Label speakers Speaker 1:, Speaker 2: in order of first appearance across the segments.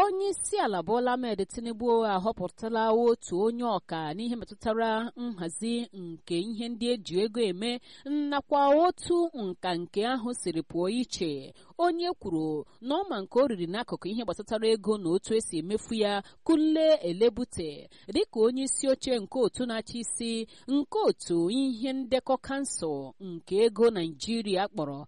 Speaker 1: onye isi ala Bola Ahmed Tinubu ahọpụtala otu onye ọka n'ihe metụtara nhazi nke ihe ndị eji ego eme nakwa otu nka nke ahụ siri pụọ iche onye kwuru na ọma nke o riri n'akụkụ ihe gbasatara ego na otu esi emefu ya Kunle Elebute dịka onye isi oche nke otu na-achị isi nke otu ihe ndekọ kansụl nke ego Naijiria kpọrọ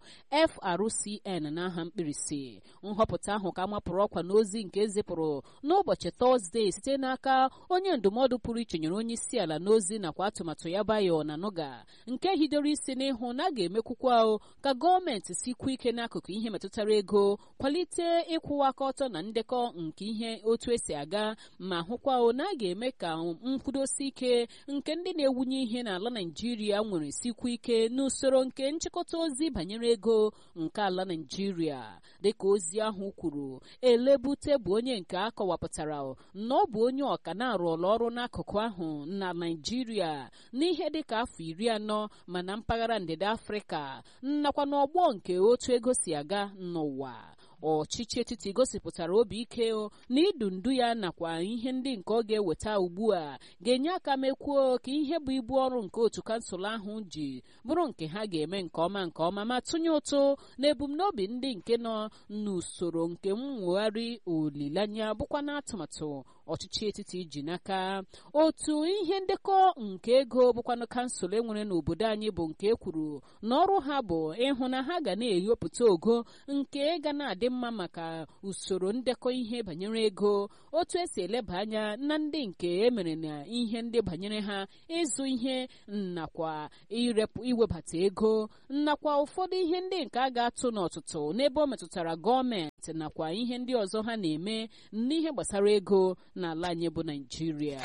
Speaker 1: FRCN n'aha mkpirisi nhọpụta ahụ ka mapụrụ ọkwa n'ozi nke ezipụrụ n'ụbọchị tọzdee site n'aka onye ndụmọdụ pụrụ iche nyere onye isi ala n'ozi nakwa atụmatụ ya bayo na nuga nke hidoro isi n'ịhụ na a ga-emekwukwa ka gọọmenti sikwu ike n'akụkụ ihe metụtara ego kwalite ịkwụwa aka ọtọ na ndekọ nke ihe otu esi aga ma hụkwa na a ga-eme ka nkwudosi ike nke ndị na-ewunye ihe n'ala Naijiria nwere sikwu ike n'usoro nke nchịkọta ozi banyere ego nke ala Naijiria dịka ozi ahụ kwuru elebute bụ onye nke a kọwapụtara na ọ bụ onye ọka na-arụọla ọrụ n'akụkụ ahụ na Naijiria n'ihe dịka afọ iri anọ ma na mpaghara ndịda Afrịka nakwa n'ọgbọ nke otu ego si aga n'ụwa ọchịchị etiti gosipụtara obi ike na idu ndu ya nakwa ihe ndị nke ọ ga-eweta ugbu a ga-enye aka mekwuo ka ihe bụ ibu ọrụ nke otu kansụl ahụ ji bụrụ nke ha ga-eme nke ọma nke ọma ma tụnye ụtụ na ebumnobi ndị nke nọ n'usoro nke mwegharị olileanya bụkwa na atụmatụ ọchịchị etiti ji n'aka otu ihe ndekọ nke ego bụkwanụ kansụl enwere n'obodo anyị bụ nke ekwuru na ọrụ ha bụ ịhụ na ha ga na-eyopụta ogo nke ga na-adị mma maka usoro ndekọ ihe banyere ego otu esi eleba anya na ndị nke emere na ihe ndị banyere ha ịzụ ihe nakwa irepụ iwebata ego nakwa ụfọdụ ihe ndị nke a ga-atụ n'ọtụtụ n'ebe ọ metụtara gọọmenti nakwa ihe ndị ọzọ ha na-eme n'ihe gbasara ego n'ala anyị bụ Naịjirịa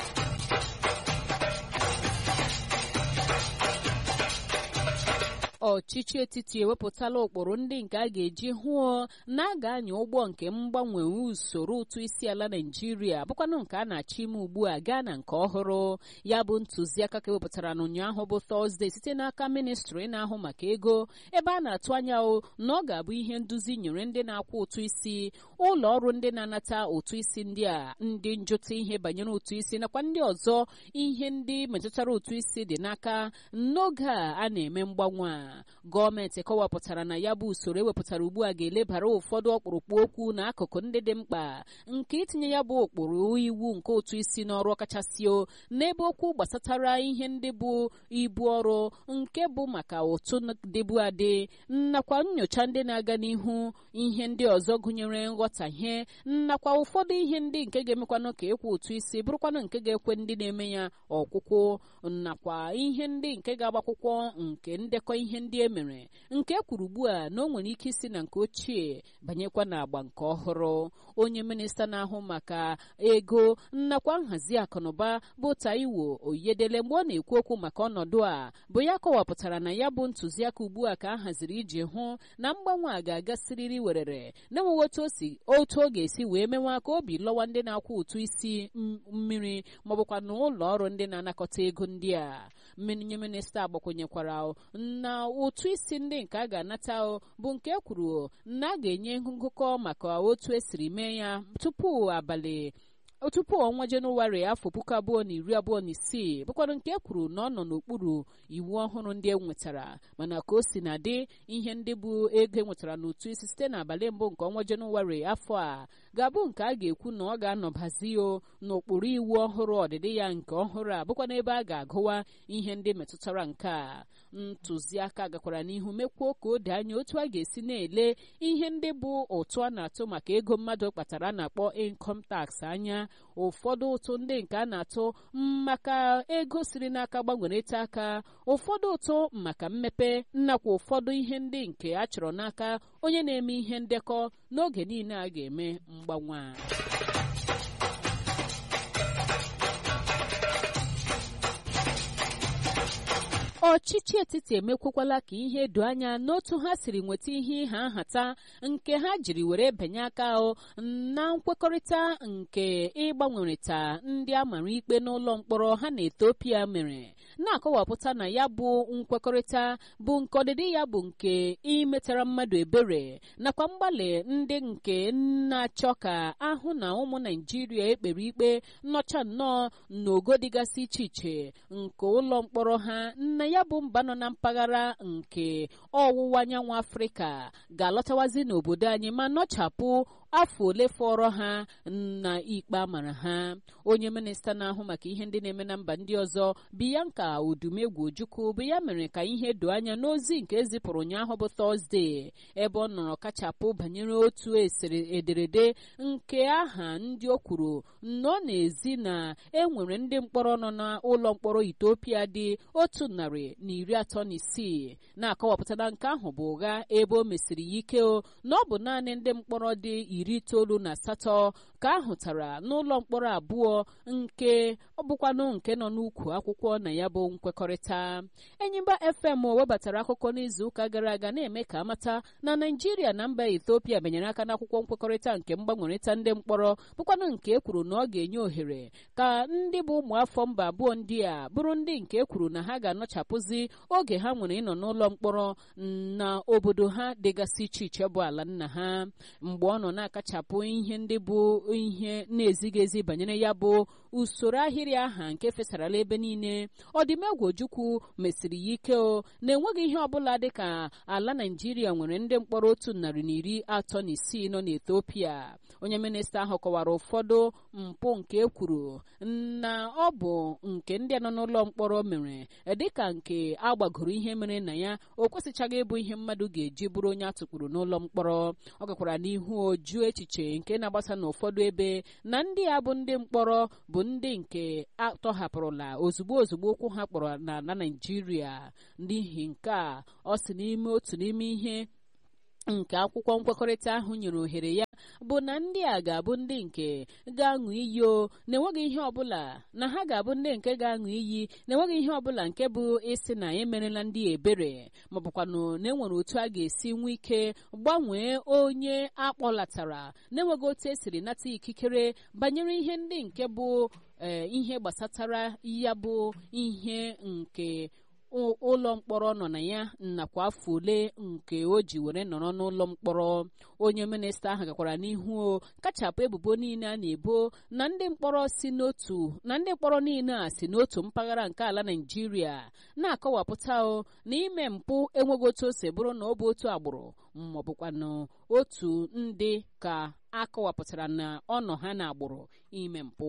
Speaker 1: ọchịchị etiti ewepụtala ụkpụrụ ndị nke a ga-eji hụọ na a ga-anya ụgbọ nke mgbanwe usoro ụtụ isi ala Naịjirịa bụkwanụ nke a na-achọ ime ugbu a gaa na nke ọhụrụ ya bụ ntụziaka ka ewepụtara n'ụnyaahụ bụ Tọzdee site n'aka ministri na-ahụ maka ego ebe a na-atụ anya na ọ ga-abụ ihe nduzi nyere ndị na-akwụ ụtụ isi ụlọ ọrụ ndị na-anata ụtụ isi ndị a ndị njụta ihe banyere ụtụ isi nakwa ndị ọzọ ihe ndị metụtara ụtụ isi dị n'aka n'oge a a na-eme mgbanwe a gọọmenti kọwapụtara na ya bụ usoro ewepụtara ugbu a ga-elebara ụfọdụ ọkpụrụkpụ okwu na akụkụ ndị dị mkpa nke itinye ya bụ ụkpụrụ iwu nke ụtụ isi n'ọrụ ọkachasị o n'ebe okwu gbasatara ihe ndị bụ ibu ọrụ nke bụ maka ụtụ dịbu adị nakwa nyocha ndị na-aga n'ihu ihe ndị ọzọ gụnyere nghọtahie nakwa ụfọdụ ihe ndị nke ga-emekwanụ ka ịkwụ ụtụ isi bụrụkwanụ nke ga-ekwe ndị na-eme ya ọkwụkwụ nakwa ihe ndị nke ga-agbakwụkwọ nke ndekọ ihe ndị e mere nke kwuru ugbu a na o nwere ike isi na nke ochie banyekwa na agba nke ọhụrụ onye minista na-ahụ maka ego nakwa nhazi akụnụba bụ Taiwo Oyedele mgbe ọ na-ekwu okwu maka ọnọdụ a bụ ya kọwapụtara na ya bụ ntụziaka ugbu a ka a haziri iji hụ na mgbanwe a ga-agasịrịrị werere na-enweghị otu ọ ga-esi wee mewa ka obi lọwa ndị na-akwụ ụtụ isi mmiri maọbụkwa na ụlọ ọrụ ndị na-anakọta ego ndị a onye minista agbakwenyekwara na ụtụ isi ndị nke a ga-anata bụ nke kwuru na a ga-enye ngụkọ maka otu esiri mee ya tupu abalị tupu ọnwa jenụwarị afọ puku abụọ na iri abụọ na isii bụkwara nke kwuru na ọ nọ n'okpuru iwu ọhụrụ ndị e nwetara mana ka o si na dị ihe ndị bụ ego e nwetara n'ụtụ isi site n'abalị mbụ nke ọnwa jenụwarị afọ a ga-abụ nke a ga-ekwu na ọ ga-anọbazi o n'okpuru iwu ọhụrụ ọdịdị ya nke ọhụrụ a bụkwa n'ebe a ga-agụwa ihe ndị metụtara nke a ntụziaka gakwara n'ihu mekwuo ka o doo anya otu a ga-esi na-ele ihe ndị bụ ụtụ a na-atụ maka ego mmadụ kpatara a na-akpọ income tax anya ụfọdụ ụtụ ndị nke a na-atụ maka ego siri n'aka gbanwerete aka ụfọdụ ụtụ maka mmepe nakwa ụfọdụ ihe ndị nke a chọrọ n'aka onye na-eme ihe ndekọ n'oge niile a ga-eme mgbanwe a ọchịchị etiti emekwakwala ka ihe doo anya n'otu ha siri nweta ihe ịha nhata nke ha jiri were benye aka na nkwekọrịta nke ịgbanwerịta ndị a mara ikpe n'ụlọ mkpọrọ ha na Ethiopia mere na-akọwapụta na ya bụ nkwekọrịta bụ nke ọdịdị ya bụ nke imetara mmadụ ebere nakwa mgbalị ndị nke na-achọ ka ahụ na ụmụ Naijiria ekpere ikpe nnọcha nnọọ n'ogo dịgasị iche iche nke ụlọ mkpọrọ ha na ya bụ mba nọ na mpaghara nke ọwụwa anyanwụ Afrịka ga-alọtawazi n'obodo anyị ma nọchapụ afọ ole fọrọ ha na ikpe amara ha onye minista na-ahụ maka ihe ndị na-eme na mba ndị ọzọ Bianca Odumegwu Ojukwu bụ ya mere ka ihe doo anya n'ozi nke ezipụrụ ụnyaahụ bụ Tọzdee ebe ọ nọrọ kachapụ banyere otu esere ederede nke aha ndị o kwuru nọ n'ezi na enwere ndị mkpọrọ nọ n'ụlọ mkpọrọ Ethiopia dị otu narị na iri atọ na isii na-akọwapụta na nke ahụ bụ ụgha ebe o mesiri ya ike o na ọ bụ naanị ndị mkpọrọ dị iri itoolu na asatọ ka a hụtara n'ụlọ mkpọrọ abụọ nke ọ bụkwanụ nke nọ n'ukwu akwụkwọ na ya bụ nkwekọrịta Enyimba FM webatara akụkọ n'izuụka gara aga na-eme ka amata na Naijiria na mba Ethiopia benyere aka n'akwụkwọ nkwekọrịta nke mgbanwerịta ndị mkpọrọ bụkwanụ nke e kwuru na ọ ga-enye ohere ka ndị bụ ụmụafọ mba abụọ ndị a bụrụ ndị nke e kwuru na ha ga-anọchapụzi oge ha nwere ịnọ n'ụlọ mkpọrọ na obodo ha dịgasị iche iche bụ ala nna ha mgbe ọ nọ na-akachapụ ihe ndị bụ ihe na-ezighị ezi banyere ya bụ usoro ahịrị aha nke fesarala ebe niile ọdịmegwu ojukwu mesiri ya ike o na-enweghị ihe ọbụla dịka ala naijiria nwere ndị mkpọrọ otu narị na iri atọ na isii nọ n'ethiopia onye minista ahụ kọwara ụfọdụ mpụ nke e kwuru na ọ bụ nke ndị nọ n'ụlọ mkpọrọ mere dịka nke agbagoro ihe mere na ya o kwesịchaghị ịbụ ihe mmadụ ga-eji bụrụ onye atụkpuru n'ụlọ mkpọrọ ọ gakwara n'ihu oju echiche nke na-agbasa n'ụfọdụ ebe na ndị a bụ ndị mkpọrọ bụ ndị nke atọhapụrụla ozugbo ozugbo ụkwụ ha kpọrọ n'ala Naịjirịa n'ihi nke a ọ si n'ime otu n'ime ihe nke akwụkwọ nkwekọrịta ahụ nyere ohere ya bụ na ndị a ga-abụ ndị nke ga-aṅụ iyi o na-enweghị ihe ọbụla na ha ga-abụ ndị nke ga-aṅụ iyi na-enweghị ihe ọbụla nke bụ ịsị na emerela ndị ebere ma bụkwanụ na enwere otu a ga-esi nwee ike gbanwee onye akpọlatara na-enweghị otu esiri nata ikikere banyere ihe ndị nke bụ ee ihe gbasatara ya bụ ihe nke ụlọ mkpọrọ nọ na ya nakwa afọ ole nke o ji were nọrọ n'ụlọ mkpọrọ onye minista ahụ gakwara n'ihu o kachapụ ebubo niile a na-ebo na ndị mkpọrọ si n'otu na ndị mkpọrọ niile a si n'otu mpaghara nke ala Naịjirịa na-akọwapụta o na ime mpụ enweghị otu o si bụrụ na ọ bụ otu agbụrụ ma ọ bụkwanụ otu ndị ka akọwapụtara na ọ nọ ha na agbụrụ ime mpụ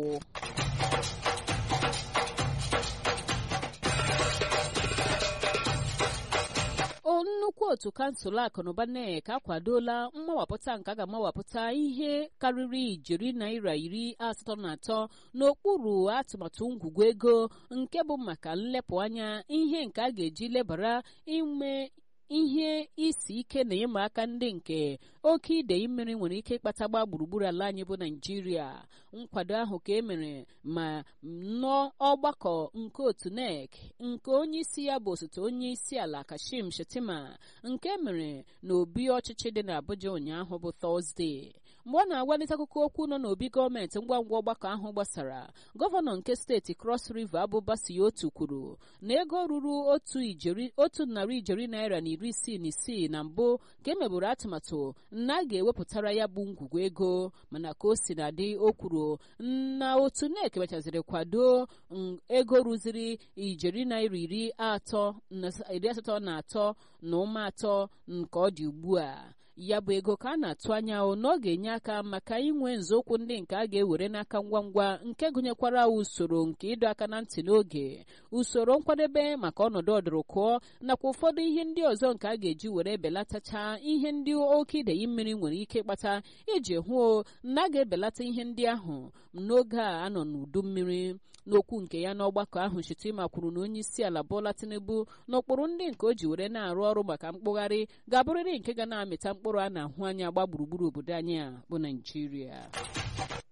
Speaker 1: nnukwu otu kansụl akụnụba nek akwadola mmawapụta nke a ga-amawapụta ihe karịrị ijeri naira iri asatọ na atọ n'okpuru atụmatụ ngwugwu ego nke bụ maka nlepụ anya ihe nke a ga-eji lebara ime ihe isi ike na ịma aka ndị nke oke idei mmiri nwere ike ịkpata gba gburugburu ala anyị bụ naijiria nkwado ahụ ka e mere ma n'ọgbakọ nke otu NEC nke onye isi ya bụ osote onye isi ala Kashim Shettima nke mere n'obi ọchịchị dị n'Abuja ụnyaahụ bụ Tọzdee mgbe ọ na-agwalite akụkọ okwu nọ n'obi gọọmenti ngwa ngwa ọgbakọ ahụ gbasara gọvanọ nke steeti Cross River Abubasi otu kwuru na ego ruru otu narị ijeri naira na iri isii na isii na mbụ ka emeburu atụmatụ na a ga-ewepụtara ya bụ ngwugwu ego mana ka o si na dị o kwuru na otu NEC mechaziri kwado ego rụziri ijeri naira iri atọ na iri asatọ na atọ na ụma atọ nke ọ dị ugbu a ya bụ ego ka a na-atụ anya na ọ ga-enye aka maka inwe nzọụkwụ ndị nke a ga-ewere n'aka ngwa ngwa nke gụnyekwara usoro nke ịdọ aka na ntị n'oge usoro nkwadebe maka ọnọdụ ọdụrụkụọ nakwa ụfọdụ ihe ndị ọzọ nke a ga-eji were belatacha ihe ndị oke idei mmiri nwere ike ịkpata iji hụ na a ga-ebelata ihe ndị ahụ n'oge a anọ n'udu mmiri n'okwu nke ya n'ọgbakọ ahụ Shettima kwuru na onye isi ala Bola Tinubu n'ụkpụrụ ndị nke o ji were na-arụ ọrụ maka mkpụgharị ga-abụrịrị nke ga na-amịta mkpụrụ a na-ahụ anya gba gburugburu obodo anyị a bụ Naijiria